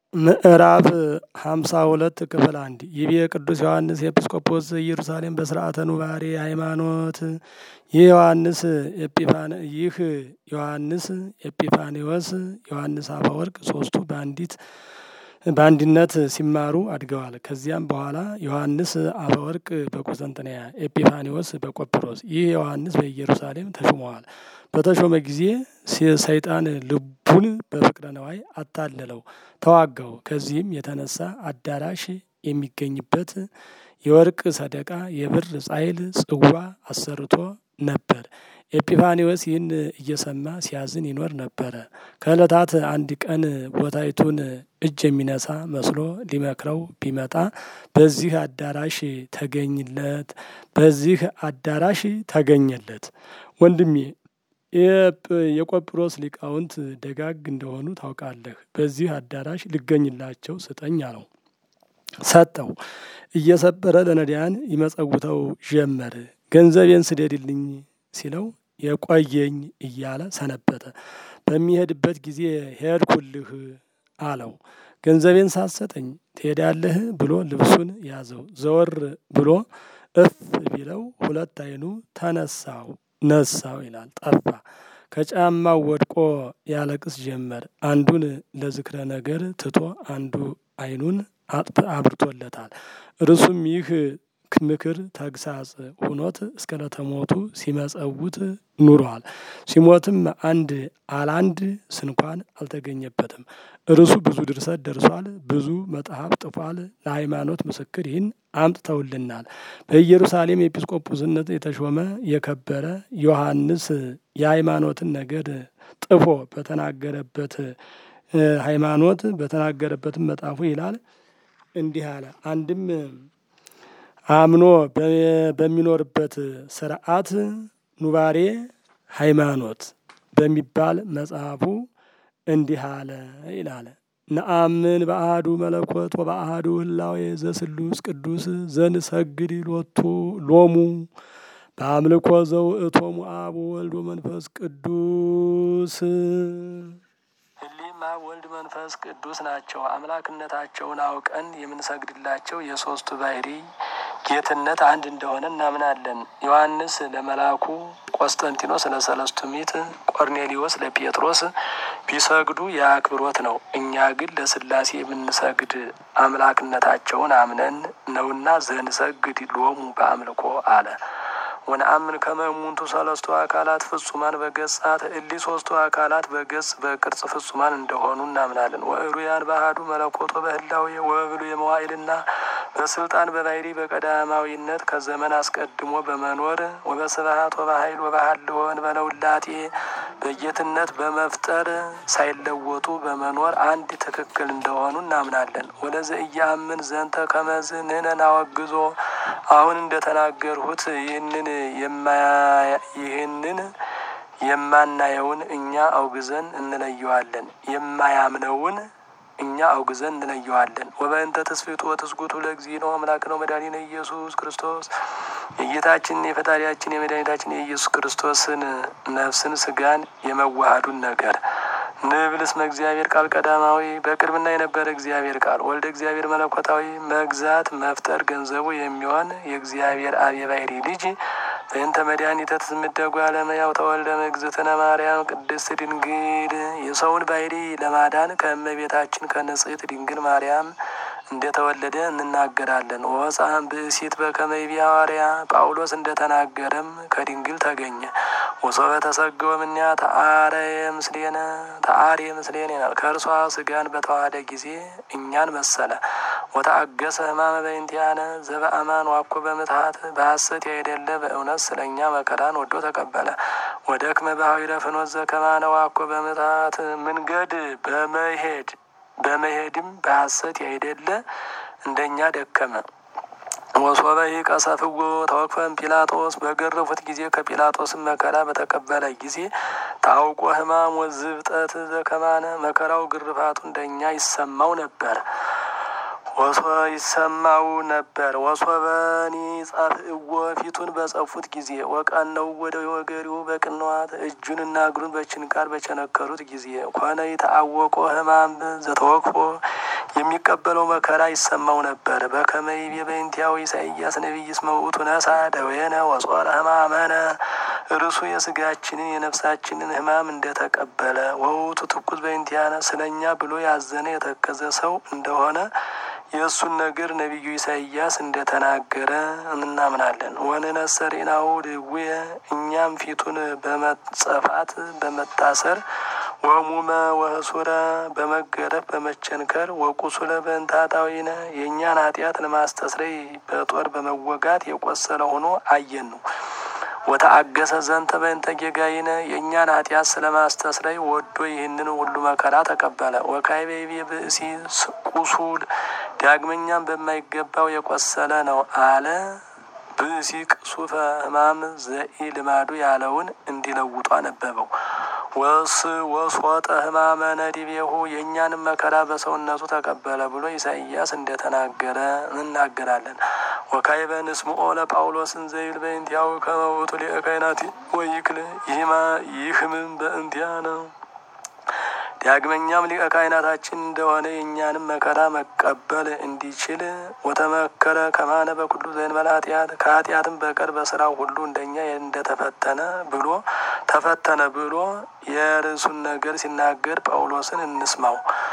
ምዕራፍ ሀምሳ ሁለት ክፍል አንድ ይቤ ቅዱስ ዮሐንስ ኤጲስቆጶስ ኢየሩሳሌም በስርዓተ ኑባሬ ሃይማኖት ይህ ዮሐንስ ኤጲፋን ይህ ዮሐንስ ኤጲፋኒዎስ ዮሐንስ አፈወርቅ ሶስቱ በአንዲት በአንድነት ሲማሩ አድገዋል። ከዚያም በኋላ ዮሐንስ አፈወርቅ በቁስጥንጥንያ ኤጲፋኒዎስ በቆጵሮስ ይህ ዮሐንስ በኢየሩሳሌም ተሹመዋል። በተሾመ ጊዜ ሰይጣን ልቡን በፍቅረ ነዋይ አታለለው፣ ተዋጋው። ከዚህም የተነሳ አዳራሽ የሚገኝበት የወርቅ ሰደቃ የብር ጻይል ጽዋ አሰርቶ ነበር። ኤጲፋኒዎስ ይህን እየሰማ ሲያዝን ይኖር ነበረ። ከዕለታት አንድ ቀን ቦታይቱን እጅ የሚነሳ መስሎ ሊመክረው ቢመጣ በዚህ አዳራሽ ተገኝለት በዚህ አዳራሽ ተገኘለት። ወንድሜ የቆጵሮስ ሊቃውንት ደጋግ እንደሆኑ ታውቃለህ። በዚህ አዳራሽ ልገኝላቸው ስጠኝ አለው። ሰጠው። እየሰበረ ለነዳያን ይመጸውተው ጀመር። ገንዘቤን ስደድልኝ ሲለው የቆየኝ እያለ ሰነበተ። በሚሄድበት ጊዜ ሄድኩልህ አለው። ገንዘቤን ሳትሰጠኝ ትሄዳለህ ብሎ ልብሱን ያዘው። ዘወር ብሎ እፍ ቢለው ሁለት ዓይኑ ተነሳው ነሳው ይላል ጠፋ። ከጫማው ወድቆ ያለቅስ ጀመር። አንዱን ለዝክረ ነገር ትቶ አንዱ ዓይኑን አብርቶለታል። እርሱም ይህ ምክር ተግሳጽ ሁኖት እስከ ለተሞቱ ሲመጸውት ኑሯል። ሲሞትም አንድ አላንድ ስንኳን አልተገኘበትም። እርሱ ብዙ ድርሰት ደርሷል። ብዙ መጽሐፍ ጥፏል። ለሃይማኖት ምስክር ይህን አምጥተውልናል። በኢየሩሳሌም ኤጲስቆጶስነት የተሾመ የከበረ ዮሐንስ የሃይማኖትን ነገር ጥፎ በተናገረበት ሃይማኖት በተናገረበትም መጽሐፉ ይላል እንዲህ አለ። አንድም አምኖ በሚኖርበት ስርዓት ኑባሬ ሃይማኖት በሚባል መጽሐፉ እንዲህ አለ ይላል። ነአምን በአሐዱ መለኮት ወበአሐዱ ህላዌ ዘስሉስ ቅዱስ ዘንሰግድ ሎቱ ሎሙ በአምልኮ ዘውእቶሙ አብ ወወልድ ወመንፈስ ቅዱስ እሊህም አብ ወልድ መንፈስ ቅዱስ ናቸው። አምላክነታቸውን አውቀን የምንሰግድላቸው የሶስቱ ባህሪ ጌትነት አንድ እንደሆነ እናምናለን። ዮሐንስ ለመልአኩ ቆስጠንጢኖስ ለሰለስቱ ምዕት፣ ቆርኔሊዎስ ለጴጥሮስ ቢሰግዱ የአክብሮት ነው። እኛ ግን ለስላሴ የምንሰግድ አምላክነታቸውን አምነን ነውና ዘንሰግድ ሎሙ በአምልኮ አለ። ወነአምን ከመ እሙንቱ ሰለስቱ አካላት ፍጹማን በገጻት እሊ ሶስቱ አካላት በገጽ በቅርጽ ፍጹማን እንደሆኑ እናምናለን። ወእሩያን ባህዱ መለኮቶ በህላዌ ወበብሉ የመዋዕልና በስልጣን በባህሪ በቀዳማዊነት ከዘመን አስቀድሞ በመኖር ወበስብሐት ወበኃይል ወበሃልወን በለውላጤ በጌትነት በመፍጠር ሳይለወጡ በመኖር አንድ ትክክል እንደሆኑ እናምናለን። ወለዘ እያምን ዘንተ ከመዝ ንሕነ ናወግዞ አሁን እንደተናገርሁት ይህንን ይህንን የማናየውን እኛ አውግዘን እንለየዋለን፣ የማያምነውን እኛ አውግዘን እንለየዋለን። ወበእንተ ትስብእቱ ወትስጉቱ ለእግዚእነ አምላክነ ወመድኃኒነ ኢየሱስ ክርስቶስ የጌታችን የፈጣሪያችን የመድኃኒታችን የኢየሱስ ክርስቶስን ነፍስን ስጋን የመዋሃዱን ነገር ንብል እስመ እግዚአብሔር ቃል ቀዳማዊ በቅድምና የነበረ እግዚአብሔር ቃል ወልደ እግዚአብሔር መለኮታዊ መግዛት መፍጠር ገንዘቡ የሚሆን የእግዚአብሔር አብ የባሕሪ ልጅ በእንተ መድኃኒተ ትምደጉ አለመያው ተወልደ እግዝእትነ ማርያም ቅድስት ድንግል የሰውን ባሕሪ ለማዳን ከእመቤታችን ከንጽሕት ድንግል ማርያም እንደተወለደ እንናገራለን። ወፃም ብእሲት በከመ ይቤ ሐዋርያ ጳውሎስ እንደተናገረም ከድንግል ተገኘ። ወሶበ ተሰገወ እምኔሃ ተአረየ ምስሌነ ተአርየ ምስሌነ ይላል። ከእርሷ ስጋን በተዋሃደ ጊዜ እኛን መሰለ። ወተአገሰ ሕማመ በእንቲአነ ዘበአማን ዋኮ በምትሃት በሐሰት ያይደለ በእውነት ስለ እኛ መከራን ወዶ ተቀበለ። ወደክመ በኀዊረ ፍኖት ዘከማነ ዋኮ በምትሃት መንገድ በመሄድ በመሄድም በሐሰት ያይደለ እንደኛ ደከመ። ወሶበ ቀሰፍዎ ተወክፈም ጲላጦስ በገረፉት ጊዜ ከጲላጦስም መከራ በተቀበለ ጊዜ ታውቆ ሕማም ወዝብጠት ዘከማነ መከራው ግርፋቱ እንደኛ ይሰማው ነበር ወሶ ይሰማው ነበር። ወሶበኒ ጸፍእዎ ፊቱን በጸፉት ጊዜ ወቀነው ወደ ወገሪው በቅንዋት እጁንና እግሩን በችንካር በቸነከሩት ጊዜ ኮነ ይተአወቆ ሕማም ዘተወክፎ የሚቀበለው መከራ ይሰማው ነበር። በከመይቤ በእንቲያው ኢሳይያስ ነቢይ እስመ ውእቱ ነሣ ደዌነ ወጾረ ሕማመነ እርሱ የስጋችንን የነፍሳችንን ሕማም እንደተቀበለ ወውቱ ትኩስ በእንቲአነ ስለኛ ብሎ ያዘነ የተከዘ ሰው እንደሆነ የእሱን ነገር ነቢዩ ኢሳይያስ እንደተናገረ እናምናለን። ወንነሰሪናው ድውየ እኛም ፊቱን በመጸፋት በመታሰር ወሙመ ወህሱረ በመገረፍ በመቸንከር ወቁሱለ በእንታጣዊነ የእኛን ኃጢአት ለማስተስረይ በጦር በመወጋት የቆሰለ ሆኖ አየን ነው። ወተአገሰ ዘንተ በእንተ ጌጋይነ የእኛን ኃጢአት ስለማስተስረይ ወዶ ይህንን ሁሉ መከራ ተቀበለ። ወካይቤቤ ብእሲ ቁሱል ዳግመኛም በማይገባው የቆሰለ ነው አለ። ብእሲ ቅሱፈ ሕማም ዘኢ ልማዱ ያለውን እንዲለውጡ አነበበው። ወስ ወስወጠ ሕማመ ነዲቤሁ የእኛንም መከራ በሰውነቱ ተቀበለ ብሎ ኢሳይያስ እንደተናገረ እናገራለን። ወካይበ ንስምዖ ለጳውሎስን ዘይብል በእንቲአሁ ከመ ውእቱ ሊቀ ካህናት ወይክል ይህምም በእንቲአነ ዳግመኛም ሊቀ ካህናታችን እንደሆነ የእኛንም መከራ መቀበል እንዲችል ወተመከረ ከማነ በኩሉ ዘእንበለ ኃጢአት ከኃጢአትም በቀር በስራው ሁሉ እንደኛ እንደተፈተነ ብሎ ተፈተነ ብሎ የርዕሱን ነገር ሲናገር ጳውሎስን እንስማው።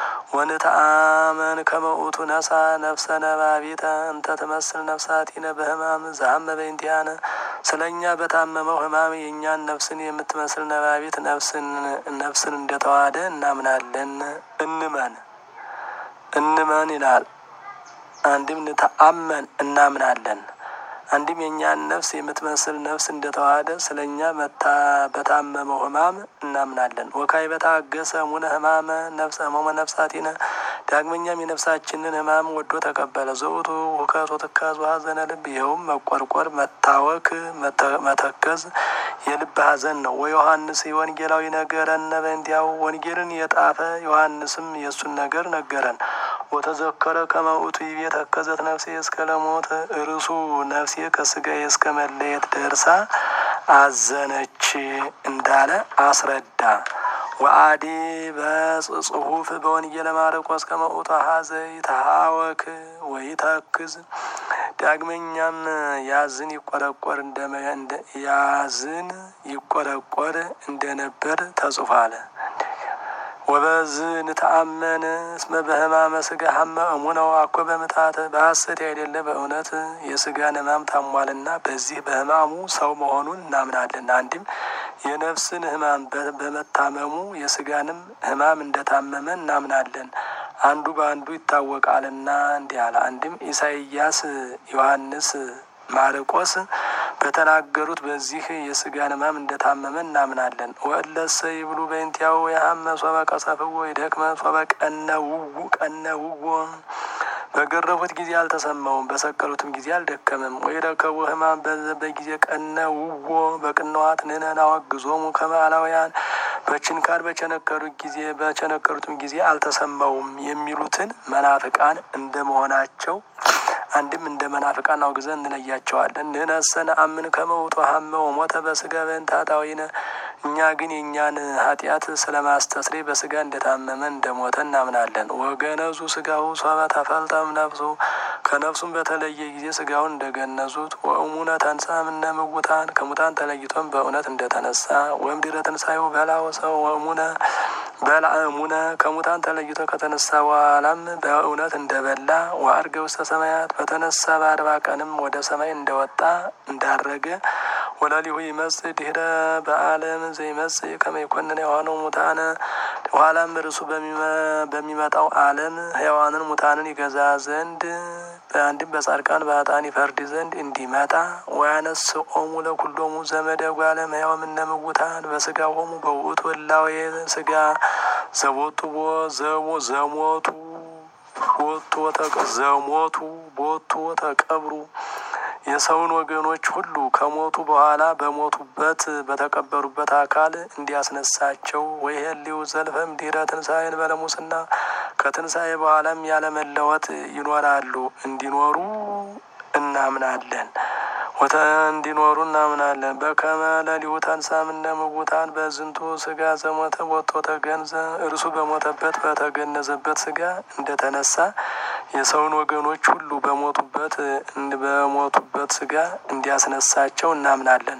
ወንተአመን ከመ ውእቱ ነሣ ነፍሰ ነባቢተ እንተ ትመስል ነፍሳቲነ በሕማም ዘሀመ በእንቲአነ ስለ እኛ በታመመው ሕማም የእኛን ነፍስን የምትመስል ነባቢት ነፍስን ነፍስን እንደተዋሃደ እናምናለን። እንመን እንመን ይላል። አንድም ንተአመን እናምናለን። አንድም የእኛን ነፍስ የምትመስል ነፍስ እንደተዋሃደ ስለ እኛ በታመመው ሕማም እናምናለን። ወካይ በታገሰ ሙነ ሕማመ ነፍሰ ሕመመ ነፍሳቲነ ዳግመኛም የነፍሳችንን ሕማም ወዶ ተቀበለ። ዘውቱ ሁከት ወትካዝ ሐዘነ ልብ ይኸውም መቆርቆር፣ መታወክ፣ መተከዝ የልብ ሐዘን ነው። ወዮሐንስ ወንጌላዊ ነገረነ በእንቲአሁ ወንጌልን የጣፈ ዮሐንስም የእሱን ነገር ነገረን። ወተዘከረ ከመ ውእቱ ይቤ ተከዘት ነፍሴ እስከ ለሞት እርሱ ነፍሴ ከስጋዬ እስከ መለየት ደርሳ አዘነች እንዳለ አስረዳ። ወአዲ በጽሁፍ በወንጌለ ማርቆስ ከመ ውእቱ ሀዘ ይትሃወክ ወይተክዝ ዳግመኛም ያዝን ይቆረቆር ያዝን ይቆረቆር እንደነበር ተጽፏል። ወበዝ ንተአመን እስመ በሕማመ ስጋ ሀመ እሙነው አኮ በምትሐት በሐሰት አይደለ በእውነት የስጋን ሕማም ታሟልና በዚህ በሕማሙ ሰው መሆኑን እናምናለን። አንድም የነፍስን ሕማም በመታመሙ የስጋንም ሕማም እንደታመመ እናምናለን። አንዱ በአንዱ ይታወቃልና እንዲህ አለ። አንድም ኢሳይያስ፣ ዮሐንስ፣ ማርቆስ በተናገሩት በዚህ የስጋን ሕማም እንደታመመ እናምናለን። ወእለሰ ይብሉ በእንቲአሁ የሀመ ሶበ ቀሰፍዎ ይደክመ ሶበ ቀነውዎ ቀነውዎ በገረፉት ጊዜ አልተሰማውም፣ በሰቀሉትም ጊዜ አልደከመም። ወይረከቡ ሕማም በጊዜ ቀነውዎ በቅንዋት ንሕነን አወግዞሙ ከመ አላውያን በችንካር በቸነከሩት ጊዜ በቸነከሩትም ጊዜ አልተሰማውም የሚሉትን መናፍቃን እንደመሆናቸው አንድም እንደ መናፍቃን አውግዘን እንለያቸዋለን። ንሕነሰ ነአምን ከመ ውእቱ ሀመ ወሞተ በስጋ በእንተ ኃጣውኢነ እኛ ግን የእኛን ኃጢአት ስለ ማስተስሬ በስጋ እንደታመመ እንደሞተ እናምናለን። ወገነዙ ስጋሁ ሶበ ተፈልጠም ነፍሱ ከነፍሱም በተለየ ጊዜ ስጋውን እንደገነዙት ወእሙነ ተንሥአ እምነ ምውታን ከሙታን ተለይቶም በእውነት እንደተነሳ ወእምድኅረ ትንሣኤሁ በልዐ ወሰ ወእሙነ በልዐ እሙነ ከሙታን ተለይቶ ከተነሳ በኋላም በእውነት እንደበላ ወዐርገ ውስተ ሰማያት በተነሳ በአርባ ቀንም ወደ ሰማይ እንደወጣ እንዳረገ ወለሊሁ ይመጽእ ድኅረ በዓለም ዘይመጽእ ከመ ይኰንነ ሕያዋነ ሙታነ ኋላም እርሱ በሚመጣው ዓለም ሕያዋንን ሙታንን ይገዛ ዘንድ በአንድም በጻድቃን በኃጥአን ይፈርድ ዘንድ እንዲመጣ ወያነስኦሙ ለኵሎሙ ዘመደ እጓለ እመሕያው እምነ ምውታን በሥጋሆሙ በውእቱ እላዌ ሥጋ ዘቦቱ ዘሞ ዘሞቱ ቦቱ ዘሞቱ ቦቱ ተቀብሩ የሰውን ወገኖች ሁሉ ከሞቱ በኋላ በሞቱበት በተቀበሩበት አካል እንዲያስነሳቸው ወይሄሊው ዘልፈም ድኅረ ትንሣኤን በለሙስና ከትንሣኤ በኋላም ያለመለወጥ ይኖራሉ እንዲኖሩ እናምናለን። ወተ እንዲኖሩ እናምናለን። በከመ ለሊሁ ተንሥአ እምነ እሙታን በዝንቱ ስጋ ዘሞተ ቦቶ ተገንዘ እርሱ በሞተበት በተገነዘበት ስጋ እንደተነሳ የሰውን ወገኖች ሁሉ በሞቱበት በሞቱበት ስጋ እንዲያስነሳቸው እናምናለን።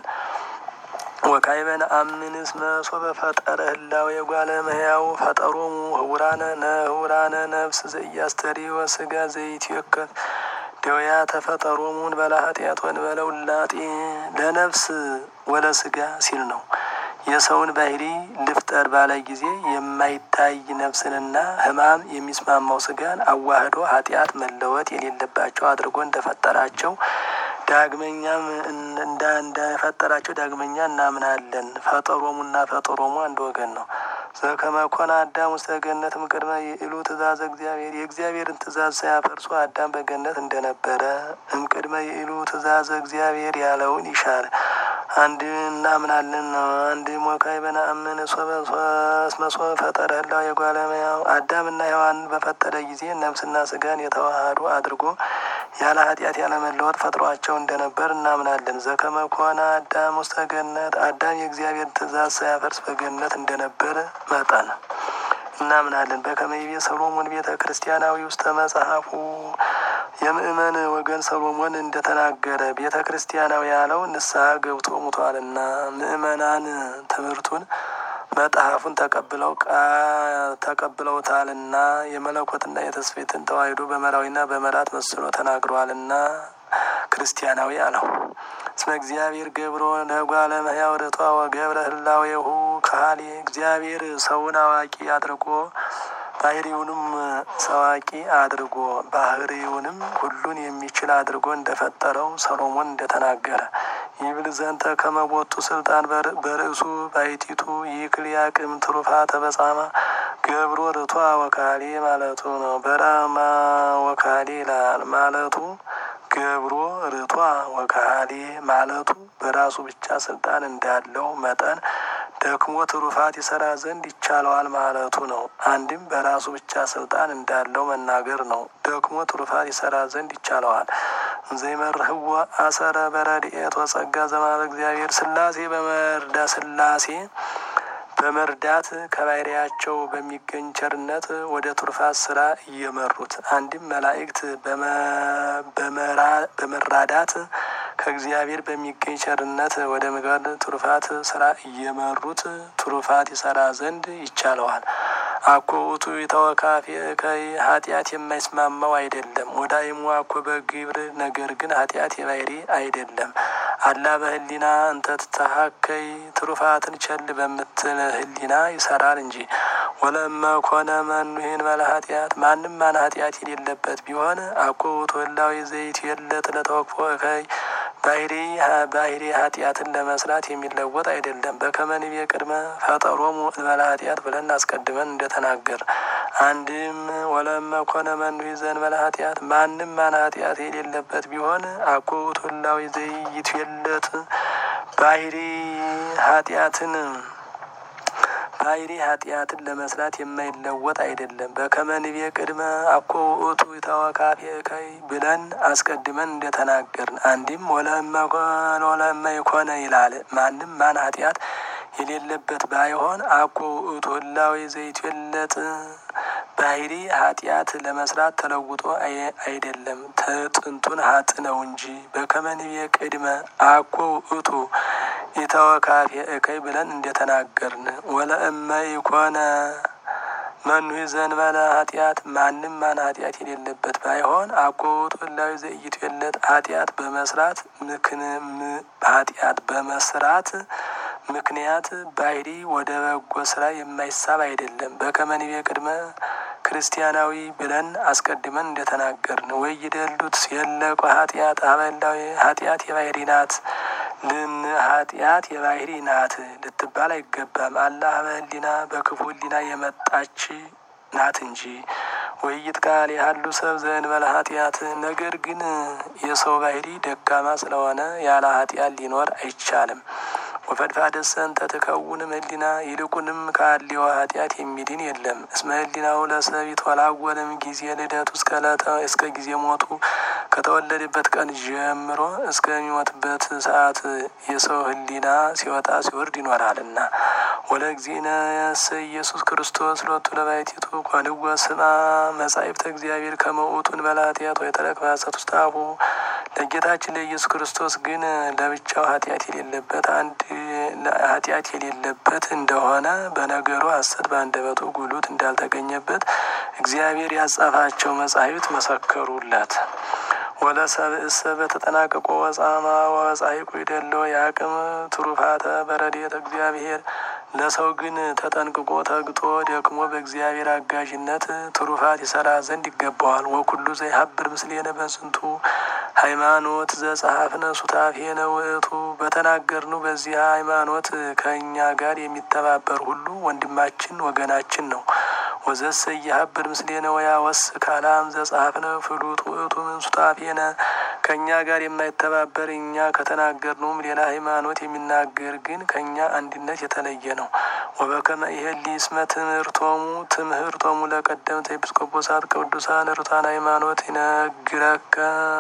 ወካዕበ ነአምን እስመ ሶበ ፈጠረ ህላዌ እጓለ እመሕያው ፈጠሮሙ ህቡራነ ነህቡራነ ነፍስ ዘኢያስተርእዮ ስጋ ዘይትዌከፍ ደውያ ተፈጠሮሙን በላ ኃጢአት ወንበለ ውላጤ ለነፍስ ወለ ስጋ ሲል ነው። የሰውን ባህሪ ልፍጠር ባለ ጊዜ የማይታይ ነፍስንና ሕማም የሚስማማው ስጋን አዋህዶ ኃጢአት መለወጥ የሌለባቸው አድርጎ እንደፈጠራቸው ዳግመኛም እንዳ እንደፈጠራቸው ዳግመኛ እናምናለን። ፈጠሮሙና ፈጠሮሙ አንድ ወገን ነው። ዘከመ ኮነ አዳም ውስተ ገነት እምቅድመ ይእሉ ትእዛዘ እግዚአብሔር የእግዚአብሔርን ትእዛዝ ሳያፈርሱ አዳም በገነት እንደነበረ እምቅድመ ይእሉ ትእዛዘ እግዚአብሔር ያለውን ይሻል አንድ እናምናለን ነው። አንድ ሞካዕበ ነአምን ሶበ እስመ ሶበ ፈጠረ ህላዌ እጓለ እመሕያው አዳምና ሔዋንን በፈጠረ ጊዜ ነፍስና ስጋን የተዋሃዱ አድርጎ ያለ ኃጢአት ያለ መለወጥ ፈጥሯቸው እንደነበር እናምናለን። ዘከመ ኮነ አዳም ውስተ ገነት አዳም የእግዚአብሔር ትእዛዝ ሳያፈርስ በገነት እንደነበረ መጠን እናምናለን። በከመ ይቤ ሰሎሞን ቤተ ክርስቲያናዊ ውስተ መጽሐፉ የምእመን ወገን ሰሎሞን እንደተናገረ ቤተ ክርስቲያናዊ ያለው ንስሐ ገብቶ ሙቷልና ምእመናን ትምህርቱን መጽሐፉን ተቀብለው ተቀብለውታልና የመለኮትና የተስፌትን ተዋሕዶ በመራዊና በመራት መስሎ ተናግረዋልና ክርስቲያናዊ አለው። እስመ እግዚአብሔር ገብሮ ለእጓለ እመሕያው ርቷ ወገብረ ህላዌሁ ካህሌ እግዚአብሔር ሰውን አዋቂ አድርጎ ባህሪውንም ሰዋቂ አድርጎ ባህሪውንም ሁሉን የሚችል አድርጎ እንደፈጠረው ሰሎሞን እንደተናገረ ይብል ዘንተ ከመቦቱ ስልጣን በርእሱ ባይቲቱ ይክል ያቅም ትሩፋተ በጻማ ገብሮ ርቷ ወካሌ ማለቱ ነው። በራማ ወካሌ ይላል ማለቱ ገብሮ ርቷ ወካሌ ማለቱ በራሱ ብቻ ስልጣን እንዳለው መጠን ደክሞ ትሩፋት ይሰራ ዘንድ ይቻለዋል ማለቱ ነው። አንድም በራሱ ብቻ ስልጣን እንዳለው መናገር ነው። ደክሞ ትሩፋት ይሰራ ዘንድ ይቻለዋል። ዘይመርህዎ አሰረ በረድኤት ወጸጋ ዘማለ እግዚአብሔር ስላሴ በመርዳ ስላሴ በመርዳት ከባህሪያቸው በሚገኝ ቸርነት ወደ ቱርፋት ስራ እየመሩት አንድም መላእክት በመራዳት ከእግዚአብሔር በሚገኝ ቸርነት ወደ ምግባር ቱርፋት ስራ እየመሩት ቱርፋት ይሰራ ዘንድ ይቻለዋል። አኮ ውእቱ የተወካፌ ከይ ኃጢአት የማይስማማው አይደለም። ወዳይሙ አኮ በግብር ነገር ግን ኃጢአት የባህሪ አይደለም። አላ በህሊና እንተ ትተሀከይ ትሩፋትን ቸል በምትል ህሊና ይሰራል እንጂ ወለመ ኮነ መኑሄን በለ ኃጢአት ማንም ማን ኃጢአት የሌለበት ቢሆን አኮ ውእቱ ህላዌ ዘይት የለት ለተወክፎ እከይ ባህሪ ባህሪ ኃጢአትን ለመስራት የሚለወጥ አይደለም። በከመንቤ ቅድመ ፈጠሮሙ እንበለ ኃጢአት ብለን አስቀድመን እንደተናገር አንድም ወለመ ኮነ መኑሄ ዘእንበለ ኃጢአት ማንም ማን ኃጢአት የሌለበት ቢሆን አኮ ውእቱ ህላዌ ዘይት የለት ባህሪ ኃጢአትን ባህሪ ኃጢአትን ለመስራት የማይለወጥ አይደለም። በከመንቤ ቅድመ አኮ ውእቱ ተወካፌ እከይ ብለን አስቀድመን እንደተናገርን አንድም ወለመ ይኮነ ይላል። ማንም ማን ኃጢአት የሌለበት ባይሆን አኮ ውእቱ ህላዌ ዘይትዌለጥ ባህሪ ኃጢአት ለመስራት ተለውጦ አይደለም ጥንቱን ሀጥ ነው እንጂ በከመንቤ ቅድመ አኮ ውእቱ ኢተወካፌ እከይ ብለን እንደተናገርን ወለእመ ይኮነ መኑ ዘእንበለ ኃጢአት ማንም ማን ኃጢአት የሌለበት ባይሆን አኮ ውእቱ ህላዌ ዘኢይትዌለጥ ኃጢአት በመስራት ምክንም ኃጢአት በመስራት ምክንያት ባህሪ ወደ በጎ ስራ የማይሳብ አይደለም። በከመንቤ ቅድመ ክርስቲያናዊ ብለን አስቀድመን እንደተናገርን ወይ ይደሉት የለቆ ኃጢአት አበላዊ ኃጢአት የባህሪ ናት ልን ኃጢአት የባህሪ ናት ልትባል አይገባም። አላህ በህሊና በክፉ ህሊና የመጣች ናት እንጂ ወይት ቃል ያሉ ሰብ ዘእንበለ ኃጢአት ነገር ግን የሰው ባህሪ ደካማ ስለሆነ ያለ ኃጢአት ሊኖር አይቻልም። ወፈድፋደሰ እንተ ትከውንም ህሊና ይልቁንም ከአልዮ ኃጢአት የሚድን የለም። እስመ ህሊናው ለሰብ ይትወላወልም ጊዜ ልደቱ እስከ ዕለተ እስከ ጊዜ ሞቱ ከተወለደበት ቀን ጀምሮ እስከሚሞትበት ሰዓት የሰው ህሊና ሲወጣ ሲወርድ ይኖራልና። ወለ እግዚእነ የሰ ኢየሱስ ክርስቶስ ሎቱ ለባሕቲቱ ኮንዎ ስማ መጻሕፍተ እግዚአብሔር ከመ ውእቱ እንበለ ኃጢአት ወይተረክ በሐሰት ውስተ አፉ ለጌታችን ለኢየሱስ ክርስቶስ ግን ለብቻው ኃጢአት የሌለበት አንድ ኃጢአት የሌለበት እንደሆነ በነገሩ ሐሰት በአንደበቱ ጉሉት እንዳልተገኘበት እግዚአብሔር ያጻፋቸው መጻሕፍት መሰከሩለት። ወለ ሰብእሰ በተጠናቀቆ ወጻማ ወጻይቁ ይደለው የአቅም ትሩፋተ በረድኤተ እግዚአብሔር ለሰው ግን ተጠንቅቆ ተግቶ ደክሞ በእግዚአብሔር አጋዥነት ትሩፋት ይሰራ ዘንድ ይገባዋል። ወኩሉ ዘይሀብር ምስሌነ በዝንቱ ሃይማኖት ዘጸሐፍነ ሱታፌነ ውእቱ በተናገርነው በዚህ ሃይማኖት ከእኛ ጋር የሚተባበር ሁሉ ወንድማችን ወገናችን ነው። ወዘሰ እየሀብር ምስሌነ ወያወስ ካላም ዘጸሐፍነ ፍሉጥ ውእቱ ምን ሱታፌነ ከእኛ ጋር የማይተባበር እኛ ከተናገርነውም ሌላ ሃይማኖት የሚናገር ግን ከእኛ አንድነት የተለየ ነው። ወበከመ ይሄሊ እስመ ትምህርቶሙ ትምህርቶሙ ለቀደምተ ኤጲስቆጶሳት ቅዱሳን ርቱዓን ሃይማኖት ይነግረከ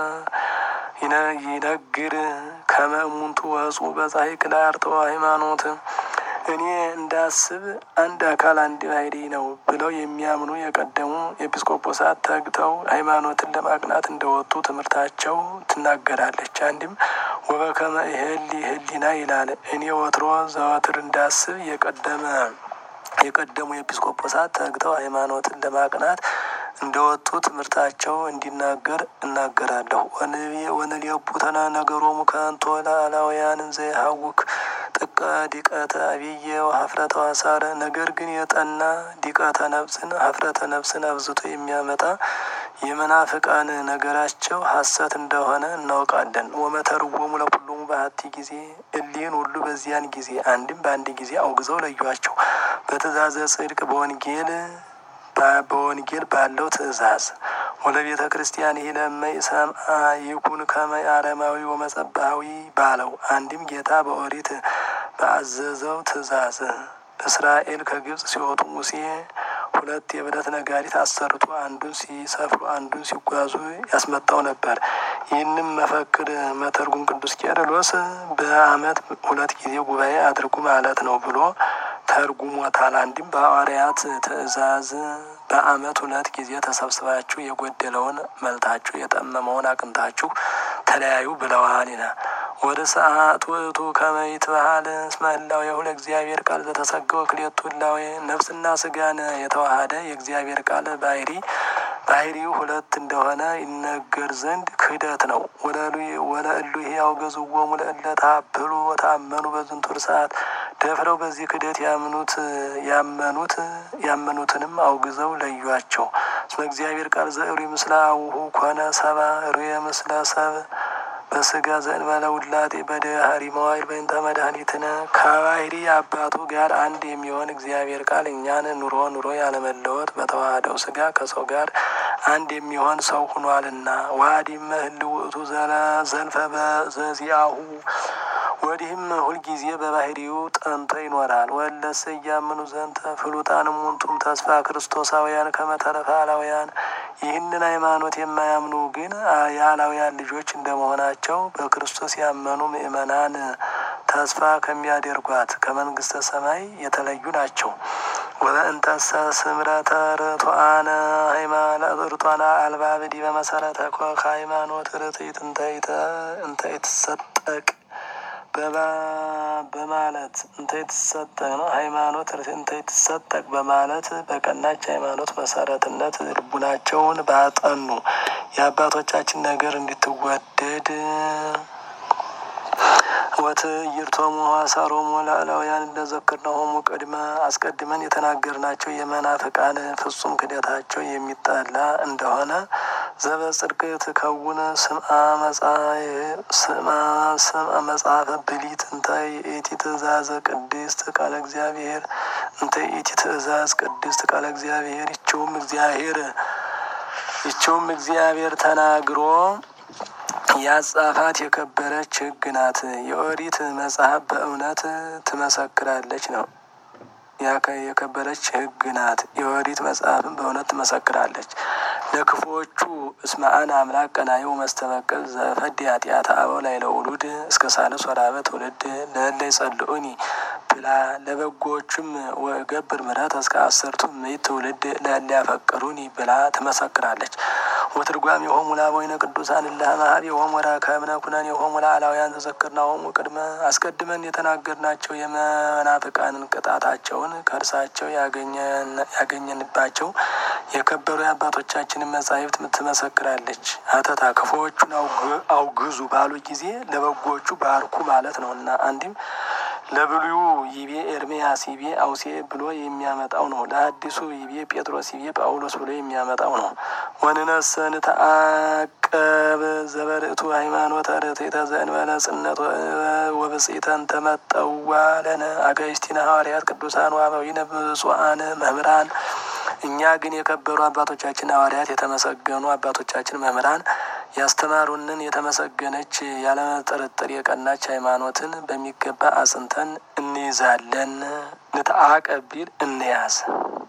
ይነግር ከመ እሙንቱ ወፁ በጻሕቅ ለአርትዖ ሃይማኖት እኔ እንዳስብ አንድ አካል አንድ ባሕርይ ነው ብለው የሚያምኑ የቀደሙ ኤጲስቆጶሳት ተግተው ሃይማኖትን ለማቅናት እንደወጡ ትምህርታቸው ትናገራለች። አንድም ወበከመ ይሄሊ ህሊና ይላል። እኔ ወትሮ ዘወትር እንዳስብ የቀደመ የቀደሙ ኤጲስቆጶሳት ተግተው ሃይማኖትን ለማቅናት እንደወጡ ትምህርታቸው እንዲናገር እናገራለሁ። ወንልየቡ ተነ ነገሮሙ ከንቶ ለአላውያን ዘይሀውክ ጥቀ ዲቀተ አብየ ሀፍረተ ዋሳረ ነገር ግን የጠና ዲቀተ ነፍስን ሀፍረተ ነፍስን አብዝቶ የሚያመጣ የመናፍቃን ነገራቸው ሐሰት እንደሆነ እናውቃለን። ወመተርወሙ ለኩሎሙ በሀቲ ጊዜ እሊህን ሁሉ በዚያን ጊዜ አንድም በአንድ ጊዜ አውግዘው ለዩአቸው። በትእዛዘ ጽድቅ በወንጌል በወንጌል ባለው ትእዛዝ ወለ ቤተ ክርስቲያን ይህ ለመይ ሰምአ ይኩን ከመይ አረማዊ ወመጸባዊ ባለው አንድም ጌታ በኦሪት በአዘዘው ትእዛዝ እስራኤል ከግብጽ ሲወጡ ሙሴ ሁለት የብረት ነጋሪት አሰርቶ አንዱን ሲሰፍሩ አንዱን ሲጓዙ ያስመጣው ነበር። ይህንም መፈክር መተርጉም ቅዱስ ቄርሎስ በዓመት ሁለት ጊዜ ጉባኤ አድርጉ ማለት ነው ብሎ ተርጉሞታል። አንድም በሐዋርያት ትእዛዝ በዓመት ሁለት ጊዜ ተሰብስባችሁ የጎደለውን መልታችሁ የጠመመውን አቅንታችሁ ተለያዩ ብለዋል ይላል። ወደ ሰዓት ውእቱ ከመይት ባህል እስመ ህላዌሁ ለእግዚአብሔር ቃል ዘተሰገወ ክልኤቱ ህላዌ ነፍስና ስጋን የተዋሃደ የእግዚአብሔር ቃል ባህሪ ባህሪው ሁለት እንደሆነ ይነገር ዘንድ ክህደት ነው። ወለ እሉ ሕያው ገዝዎሙ ለእለ ተሀበሉ ወታመኑ በዝንቱ ሰዓት ደፍረው በዚህ ክህደት ያምኑት ያመኑት ያመኑትንም አውግዘው ለዩአቸው። እስመ እግዚአብሔር ቃል ዘእሩይ ምስለ አቡሁ ኮነ ሰባ ሩየ ምስለ ሰብ በስጋ ዘእንበለ ውላጤ በድኅሪ መዋዕል በእንተ መድኃኒትነ ከባህሪ አባቱ ጋር አንድ የሚሆን እግዚአብሔር ቃል እኛን ኑሮ ኑሮ ያለመለወጥ በተዋህደው ስጋ ከሰው ጋር አንድ የሚሆን ሰው ሁኗልና ዋዲመ ህልው ውእቱ ዘልፈ በዘዚአሁ ወዲህም ሁልጊዜ በባህሪው ጠንቶ ይኖራል። ወለሰ እያምኑ ዘንተ ፍሉጣን ሙንቱም ተስፋ ክርስቶሳውያን ከመተረፈ አላውያን ይህንን ሃይማኖት የማያምኑ ግን የአላውያን ልጆች እንደመሆናቸው በክርስቶስ ያመኑ ምእመናን ተስፋ ከሚያደርጓት ከመንግስተ ሰማይ የተለዩ ናቸው። ወበእንተሰ ስምረተ ርቱዓነ ርቱዓነ አልባብ ዲበ መሰረተ ኮከ ሃይማኖት ርትዕት እንተ ይትሰጠቅ በማለት እንተ የተሰጠ ነው። ሃይማኖት እንተ የተሰጠቅ በማለት በቀናች ሃይማኖት መሰረትነት ልቡናቸውን ባጠኑ የአባቶቻችን ነገር እንድትወደድ ወትዕይርቶሙ ሐሳሮሙ ለአላውያን እንደዘከርነሆሙ ቅድመ አስቀድመን የተናገርናቸው የመናፍቃን ፍጹም ክደታቸው የሚጠላ እንደሆነ ዘበጽድቅ ትከውን ስምአ ስምአ መጽሐፈ ብሊት እንተ ኢቲ ትእዛዘ ቅድስት ቃለ እግዚአብሔር እንተ ኢቲ ትእዛዝ ቅድስት ቃለ እግዚአብሔር ይችውም እግዚአብሔር ይችውም እግዚአብሔር ተናግሮ ያጻፋት የከበረች ሕግ ናት። የኦሪት መጽሐፍ በእውነት ትመሰክራለች ነው የከበረች ሕግ ናት። የኦሪት መጽሐፍን በእውነት ትመሰክራለች። ለክፉዎቹ እስማአን አምላክ ቀናዩ መስተበቅል ዘፈድ ኃጢአት አበው ላይ ለውሉድ እስከ ሳልስ ወራበ ትውልድ ለእለ ይጸልኡኒ ብላ ለበጎዎቹም ወገብር ምሕረት እስከ አሰርቱ ምዕት ትውልድ ለእለ ያፈቅሩኒ ብላ ትመሰክራለች። ወትርጓም የሆሙ ለአበዊነ ቅዱሳን እለ እምኀበ የሆሙ ረከብነ ኩነኔ የሆሙ ለአላውያን ተዘክርናሆሙ ቅድመ አስቀድመን የተናገርናቸው የመናፍቃንን ቅጣታቸውን ከእርሳቸው ያገኘንባቸው የከበሩ የአባቶቻችንን መጻሕፍት ትመሰክራለች። አተታ ክፉዎቹን አውግዙ ባሉ ጊዜ ለበጎዎቹ ባርኩ ማለት ነው እና አንዲም ለብሉዩ ይቤ ኤርሜያስ ይቤ አውሴ ብሎ የሚያመጣው ነው። ለአዲሱ ይቤ ጴጥሮስ ይቤ ጳውሎስ ብሎ የሚያመጣው ነው። ወንነሰን ተአቀብ ዘበርእቱ ሃይማኖተ ርትዕተ ዘእንበለ ጽነት ወብጽኢተን ተመጠዋ ለነ አጋእዝቲነ ሐዋርያት ቅዱሳን ወአበዊነ ብፁዓን መምህራን እኛ ግን የከበሩ አባቶቻችን ሐዋርያት የተመሰገኑ አባቶቻችን መምህራን ያስተማሩንን የተመሰገነች ያለመጠረጠር የቀናች ሃይማኖትን በሚገባ አጽንተን እንይዛለን። ንተአቀቢል እንያዝ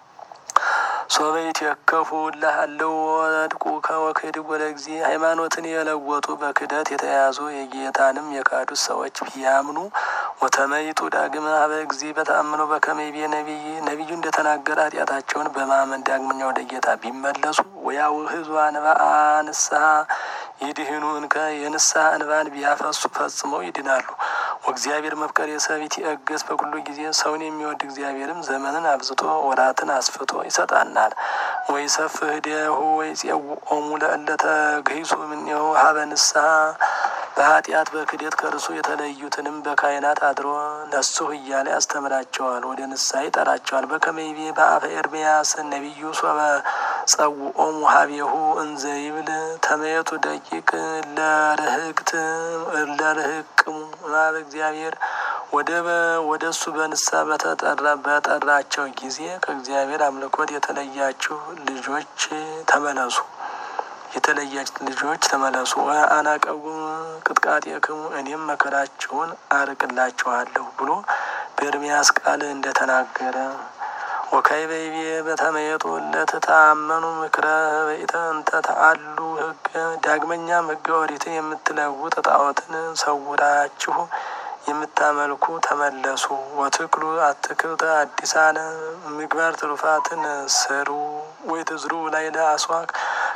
ሶበይት የከፉ ላሃለው ወድቁ ከወክድ ወደ ጊዜ ሃይማኖትን የለወጡ በክደት የተያዙ የጌታንም የካዱት ሰዎች ቢያምኑ ወተመይጡ ዳግመ ሀበ ጊዜ በተአምኖ በከመይቤ ነቢይ ነቢዩ እንደተናገረ ኃጢአታቸውን በማመን ዳግመኛ ወደ ጌታ ቢመለሱ ወያውህዙ አንብአ ንስሐ ይድህኑ እንከ የንስሐ እንባን ቢያፈሱ ፈጽመው ይድናሉ። ወእግዚአብሔር መፍቀር የሰቢት ይእገስ በኩሉ ጊዜ ሰውን የሚወድ እግዚአብሔርም ዘመንን አብዝቶ ወራትን አስፍቶ ይሰጣናል። ወይ ሰፍህ እዴሁ ወይ ጼውኦሙ ለእለ ተግሂሱ እምኔሁ ሀበ ንስሐ በኃጢአት በክደት ከእርሱ የተለዩትንም በካህናት አድሮ ነሱህ እያለ ያስተምራቸዋል፣ ወደ ንስሐ ይጠራቸዋል። በከመይቤ በአፈ ኤርምያስ ነቢዩ ሶበ ጸውኦሙ ሀቤሁ እንዘ ይብል ተመየቱ ደቂቅ ለርህቅት ለርህቅሙ እምኀበ እግዚአብሔር ወደ ወደ እሱ በንስሐ በተጠራ በጠራቸው ጊዜ ከእግዚአብሔር አምልኮት የተለያችሁ ልጆች ተመለሱ የተለያች ልጆች ተመለሱ። አናቀቡ ቅጥቃጤክሙ እኔም መከራችሁን አርቅላችኋለሁ ብሎ በኤርምያስ ቃል እንደተናገረ ወካይበይቤ በተመየጡ ለትታመኑ ምክረ በኢተ እንተ ተአሉ ህገ ዳግመኛም ህገ ኦሪትን የምትለውጥ ጣዖትን ሰውራችሁ የምታመልኩ ተመለሱ። ወትክሉ አትክልተ አዲሳነ ምግባር ትሩፋትን ስሩ ወይ ትዝሩ ላይ ለአስዋክ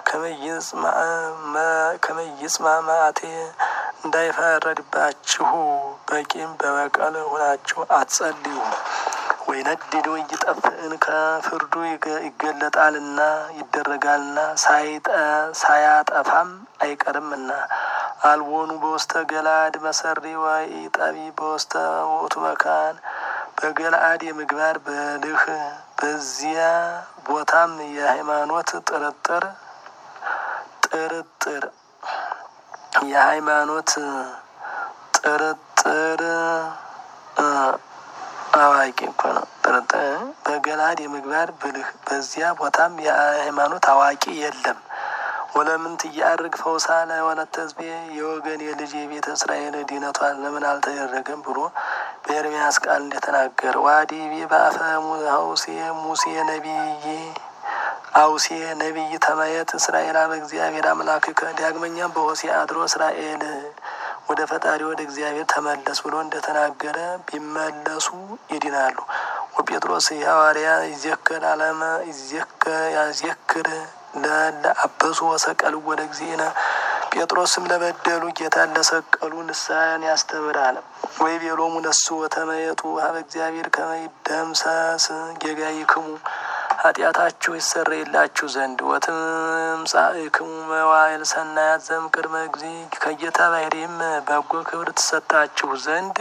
ከመይጽማ ማቴ እንዳይፈረድባችሁ በቂም በበቀል ሆናችሁ አትጸልዩ። ወይ ነድዶ እይጠፍእን ከፍርዱ ይገለጣልና ይደረጋልና ሳያጠፋም አይቀርምና አልቦኑ በውስተ ገላድ መሰሪ ወይ ጠቢ በውስተ ውእቱ መካን በገላአድ የምግባር በልህ በዚያ ቦታም የሃይማኖት ጥርጥር ጥርጥር የሃይማኖት ጥርጥር አዋቂ እኮ ነው። ጥርጥር በገላድ የምግባር ብልህ በዚያ ቦታም የሃይማኖት አዋቂ የለም። ወለምንት እያርግ ፈውሳ ለወለተ ሕዝቤ የወገን የልጅ የቤተ እስራኤል ድነቷን ለምን አልተደረገም ብሎ በኤርምያስ ቃል እንደተናገረ ዋዲ ቤ በአፈ አውሴ ሙሴ ነቢይ አውሴ ነቢይ ተመየት እስራኤል አበ እግዚአብሔር አምላክከ ዳግመኛም በሆሴ አድሮ እስራኤል ወደ ፈጣሪ ወደ እግዚአብሔር ተመለስ ብሎ እንደተናገረ ቢመለሱ ይድናሉ። ወጴጥሮስ የሐዋርያ ይዘክር አለመ ያዘክር ለአበሱ ወሰቀሉ ወደ ጊዜነ ጴጥሮስም ለበደሉ ጌታን ለሰቀሉ ንስሐን ያስተምራል። ወይ ቤሎሙ ነሱ ወተመየጡ ሀበ እግዚአብሔር ከመይደምሰስ ጌጋይክሙ ኃጢአታችሁ ይሰረይላችሁ ዘንድ ወትምጻእክሙ መዋዕል ሰናያት ዘእምቅድመ ጊዜ ከጌታ ባሕርይም በጎ ክብር ትሰጣችሁ ዘንድ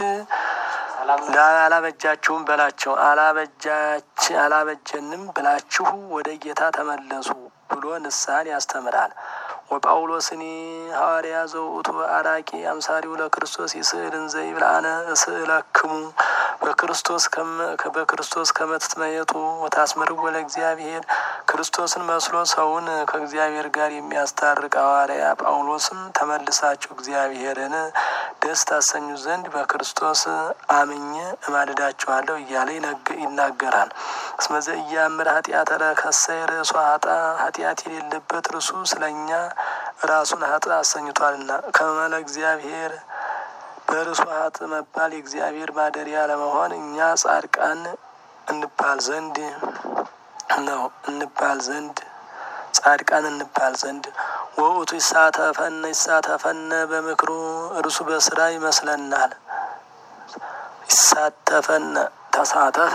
አላበጃችሁም በላቸው። አላበጃች አላበጀንም ብላችሁ ወደ ጌታ ተመለሱ ብሎ ንስሐን ያስተምራል። ወጳውሎስኒ ሐዋርያ ዘውእቱ አራቂ አምሳሪው ለክርስቶስ ይስእል እንዘ ይብል አነ እስእለክሙ በክርስቶስ በክርስቶስ ከመትትመየጡ ወታስመርዎ ለእግዚአብሔር ክርስቶስን መስሎ ሰውን ከእግዚአብሔር ጋር የሚያስታርቅ ሐዋርያ ጳውሎስም ተመልሳችሁ እግዚአብሔርን ደስ ታሰኙ ዘንድ በክርስቶስ አምኜ እማልዳችኋለሁ እያለ ይናገራል። እስመዘ እያምር ኃጢአተ ረከሰይ ርእሱ ሀጣ ኃጢአት የሌለበት እርሱ ስለ እኛ ራሱን ሀጥ አሰኝቷልና ከመለ እግዚአብሔር በእርሱ ሀጥ መባል የእግዚአብሔር ማደሪያ ለመሆን እኛ ጻድቃን እንባል ዘንድ ነው እንባል ዘንድ ጻድቃን እንባል ዘንድ ወውቱ ይሳተፈነ ይሳተፈነ በምክሩ እርሱ በስራ ይመስለናል። ይሳተፈነ ተሳተፈ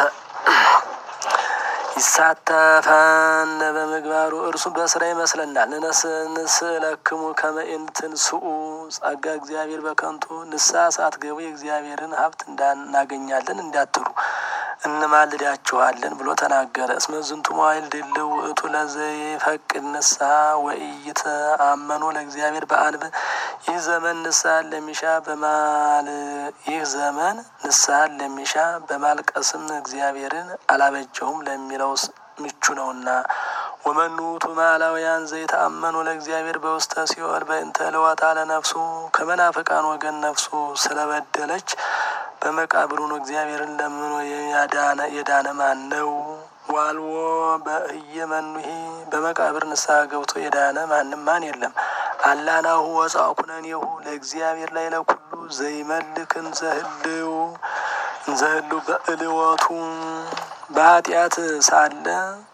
ይሳተፈነ በምግባሩ እርሱ በስራ ይመስለናል። ንስእለክሙ ከመ ኢንትንስኡ ጸጋ እግዚአብሔር በከንቱ ንስሐ ሳትገቡ የእግዚአብሔርን ሀብት እናገኛለን እንዳትሉ እንማልዳችኋለን ብሎ ተናገረ። እስመ ዝንቱ መዋይል ድልው ውእቱ ለዘይፈቅድ ንስሐ ወኢይተአመኑ ለእግዚአብሔር በአንብ ይህ ዘመን ንስሐን ለሚሻ በማል ይህ ዘመን ንስሐን ለሚሻ በማልቀስም እግዚአብሔርን አላበጀውም ለሚለው ምቹ ነውና። ወመኑ ውእቱ ማላውያን ዘይተአመኑ ለእግዚአብሔር በውስተ ሲኦል በእንተ ለወጣ ለነፍሱ ከመናፍቃን ወገን ነፍሱ ስለበደለች በመቃብሩ ነው እግዚአብሔርን ለምኖ ያዳነ የዳነ ማን ነው? ዋልዎ በእየ መኑሄ በመቃብር ንስሐ ገብቶ የዳነ ማንም ማን የለም። አላናሁ ወፃ ኩነኔሁ ለእግዚአብሔር ላይ ለኩሉ ዘይመልክ እንዘህልው እንዘህልው በእልወቱ በኃጢአት ሳለ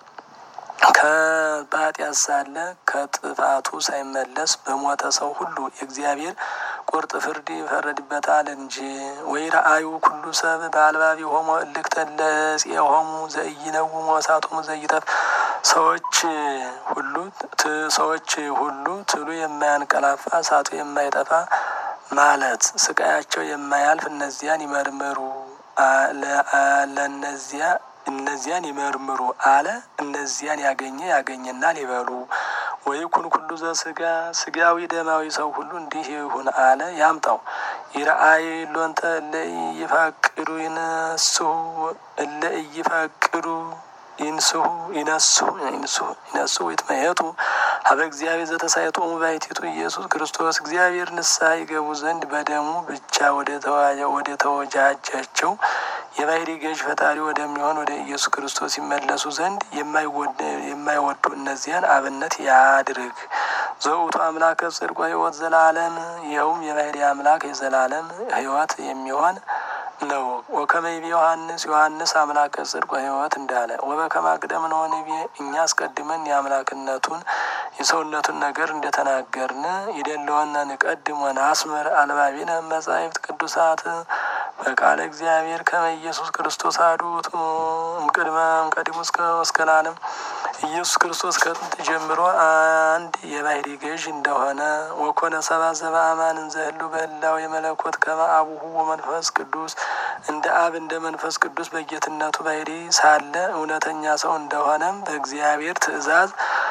በኃጢአት ሳለ ከጥፋቱ ሳይመለስ በሞተ ሰው ሁሉ የእግዚአብሔር ቁርጥ ፍርድ ይፈረድበታል እንጂ። ወይ ረአዩ ኩሉ ሰብ በአልባቢ ሆሞ እልክተ ለጽየ ሆሙ ዘኢይነውሙ ወእሳቶሙ ዘይጠፍ ሰዎች ሁሉ ሰዎች ሁሉ ትሉ የማያንቀላፋ እሳቱ የማይጠፋ ማለት ስቃያቸው የማያልፍ እነዚያን ይመርምሩ ለእነዚያ እነዚያን ይመርምሩ አለ። እነዚያን ያገኘ ያገኘናል ይበሉ። ወይ ኩን ኩሉ ዘስጋ ስጋዊ ደማዊ ሰው ሁሉ እንዲህ ይሁን አለ። ያምጣው ይረአይ ሎንተ እለ ይፈቅዱ ይነስሁ እለ ይፈቅዱ ይንስሁ ይነስሁ ይንስሁ ይነስሁ ይትመየጡ ሀበ እግዚአብሔር ዘተሳይጦሙ ባሕቲቱ ኢየሱስ ክርስቶስ እግዚአብሔር ንስሐ ይገቡ ዘንድ በደሙ ብቻ ወደ ተወጃጃቸው የባህሪ ገዥ ፈጣሪ ወደሚሆን ወደ ኢየሱስ ክርስቶስ ይመለሱ ዘንድ የማይወዱ እነዚያን አብነት ያድርግ። ዘውቱ አምላከ ጽድቅ ሕይወት ዘላለም ይኸውም የባህሪ አምላክ የዘላለም ሕይወት የሚሆን ነው። ወከመይቤ ዮሐንስ ዮሐንስ አምላከ ጽድቅ ሕይወት እንዳለ ወበከመ አቅደም ነው ንቤ እኛ አስቀድመን የአምላክነቱን የሰውነቱን ነገር እንደተናገርን ይደለወነ ንቀድም ወነአስምር አልባቢነ መጻሕፍት ቅዱሳት በቃለ እግዚአብሔር ከመ ኢየሱስ ክርስቶስ አሐዱ ውእቱ እምቅድመ እምቀዲሙ እስከ ለዓለም ኢየሱስ ክርስቶስ ከጥንት ጀምሮ አንድ የባህሪ ገዥ እንደሆነ ወኮነ ሰብአ ዘበአማን እንዘ ህልው በህላዌ የመለኮት ከመ አቡሁ ወመንፈስ ቅዱስ እንደ አብ እንደ መንፈስ ቅዱስ በጌትነቱ ባህሪ ሳለ እውነተኛ ሰው እንደሆነም በእግዚአብሔር ትእዛዝ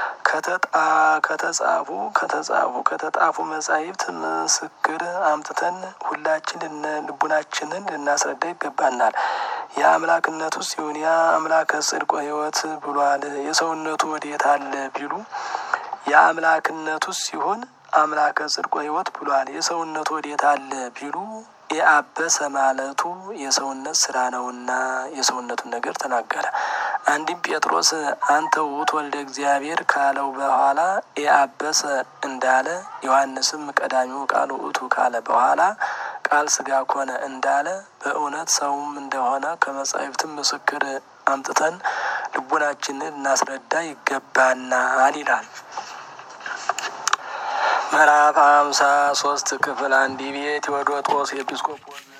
ከተጻፉ ከተጻፉ ከተጣፉ መጻሕፍት ምስክር አምጥተን ሁላችን ልቡናችንን ልናስረዳ ይገባናል። የአምላክነቱ ሲሆን ያ አምላከ ጽድቅ ሕይወት ብሏል። የሰውነቱ ወዴት አለ ቢሉ የአምላክነቱ ሲሆን አምላከ ጽድቅ ሕይወት ብሏል። የሰውነቱ ወዴት አለ ቢሉ የአበሰ ማለቱ የሰውነት ስራ ነውና የሰውነቱን ነገር ተናገረ። አንድም ጴጥሮስ አንተ ውእቱ ወልደ እግዚአብሔር ካለው በኋላ የአበሰ እንዳለ ዮሐንስም ቀዳሚው ቃል ውእቱ ካለ በኋላ ቃል ስጋ ኮነ እንዳለ በእውነት ሰውም እንደሆነ ከመጻሕፍትም ምስክር አምጥተን ልቡናችንን ልናስረዳ ይገባናል ይላል። ምዕራፍ ሃምሳ ሶስት ክፍል አንድ ቤት ቴዎዶጦስ ኤጲስቆጶስ